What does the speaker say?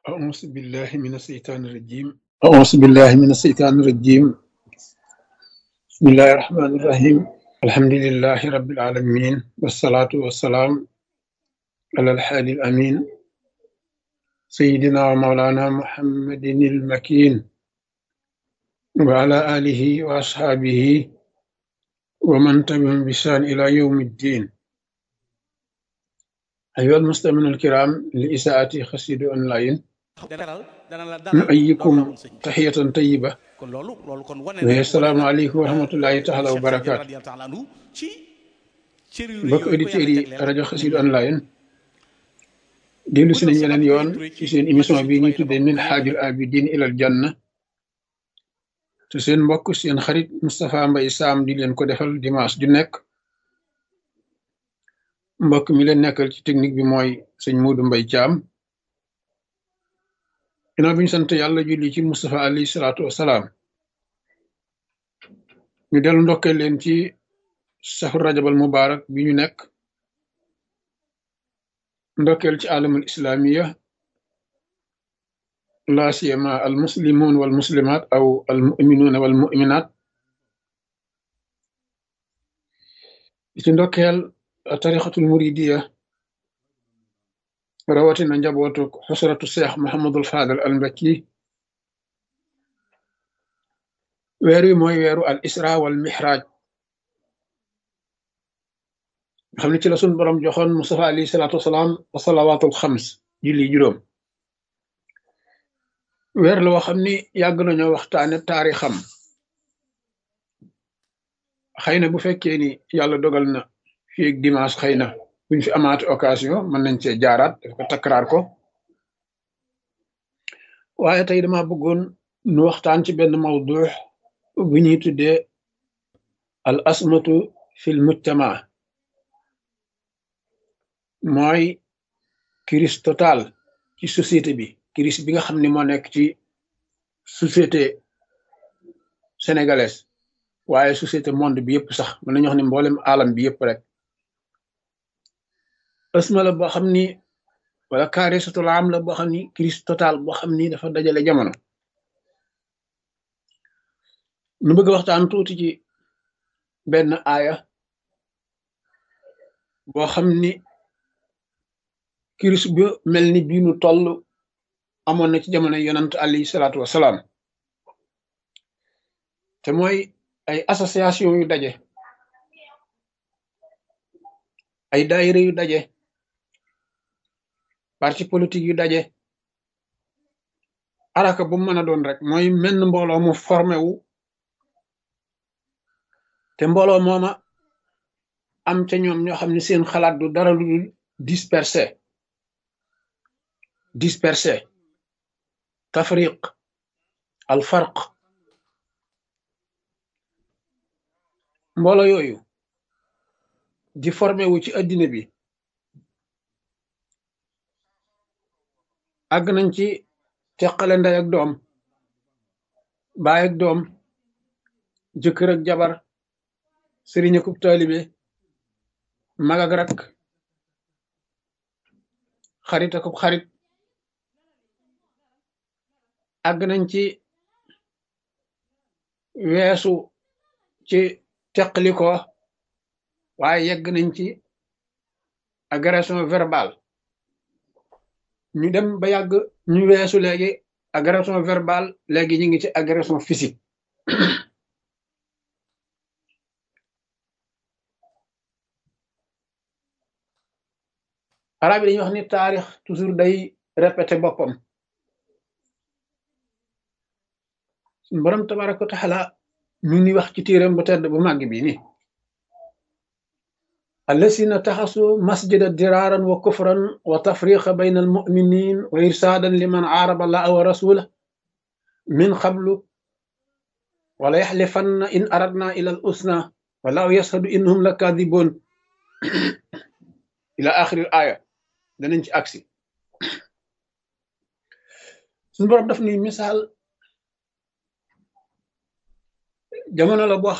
أعوذ بالله من الشيطان الرجيم أعوذ بالله من الشيطان الرجيم بسم الله الرحمن الرحيم الحمد لله رب العالمين والصلاة والسلام على الحادي الأمين سيدنا ومولانا محمد المكين وعلى آله وأصحابه ومن تبعهم بإحسان إلى يوم الدين أيها المستمعون الكرام لإساءة خسيد أونلاين dalal dana la dalal نؤيكم doomu sëñ bi تحية طيبة kon loolu loolu kon wane وهي السلام عليكم ورحمة الله تعالى وبركاته radiyallahu taala anhu ci cër yu rëy mbokk yooyu ko auditeurs yàlla yi jagleel rajo Xassida online dellu si nañ yeneen yoon ci seen émission bi ñuy tuddee min xaajul abidin ilal janna te seen mbokk seen xarit Moustapha Mbaye Sam di leen ko defal dimanche ju nekk mbokk mi leen nekkal ci technique bi mooy sëñ Modou Mbaye Thiam ginnaaw bi ñu sant yàlla julli ci Moustapha alayhi salaatu wasalaam ñu dellu ndokkee leen ci safar rajabal mubarak bi ñu nekk ndokkeel ci alamul islamiya la siyama al muslimun wal muslimat aw al muminuna wal muminat di ci ndokkeel tarixatul muridiya rawatina njabootu xusratu seex Muhammadul Fadal al Mbakki weer wi mooy weeru al isra wal mihraj nga xam ne ci la sun borom joxoon Mustafa alayhi salaatu wasalaam wa salawaatul xams julli juróom weer la woo xam ni yàgg nañoo waxtaane taarixam xëy na bu fekkee ni yàlla dogal na fii ak dimanche xëy na buñ fi amaati occasion mën nañ cee jaaraat daf ko takkaraar ko waaye tey dama bëggoon nu waxtaan ci benn mawdu bu ñuy tuddee al asmatu fil mujtama mooy crise totale ci société bi crise bi nga xam ne moo nekk ci société sénégalaise waaye société monde bi yëpp sax mën nañu wax ne mboolem alam bi yëpp rek asma la boo xam ni wala kaarisatul am la boo xam ni crise totale boo xam ni dafa dajale jamono nu bëgg waxtaan tuuti ci benn aaya boo xam ni crise bu mel ni bii nu toll amoon na ci jamono yonant alayhi salaatu wasalaam te mooy ay association yu daje ay daayira yu daje parti politique yu daje araka bu mën a doon rek mooy menn mbooloo mu formé wu te mbooloo mooma am ca ñoom ñoo xam ne seen xalaat du dara lu dul dispersé dispersé tafriq al farq mbooloo yooyu di formé wu ci addina bi àgg nañ ci teqale ndey ak doom baay ak doom jëkkër ak jabar sëriñ akub taalibe mag ak rak xarit akub xarit àgg nañ ci weesu ci teqali ko waaye yegg nañ ci agression verbale ñu dem ba yàgg ñu weesu léegi agression verbale léegi ñu ngi ci agression physique arab yi dañuy wax ni taarix toujours day répété boppam suñu borom tabaraka wa taala ñu ngi wax ci téeram bu tedd bu màgg bi ni الذين اتخذوا مسجدا درارا وكفرا وتفريقا بين المؤمنين وإرسادا لمن عارب الله ورسوله من قبل ولا يحلفن إن أردنا إلى الحسنى والله يشهد إنهم لكاذبون إلى آخر الآية دننج أكسي سنبرم دفني مثال jamono la boo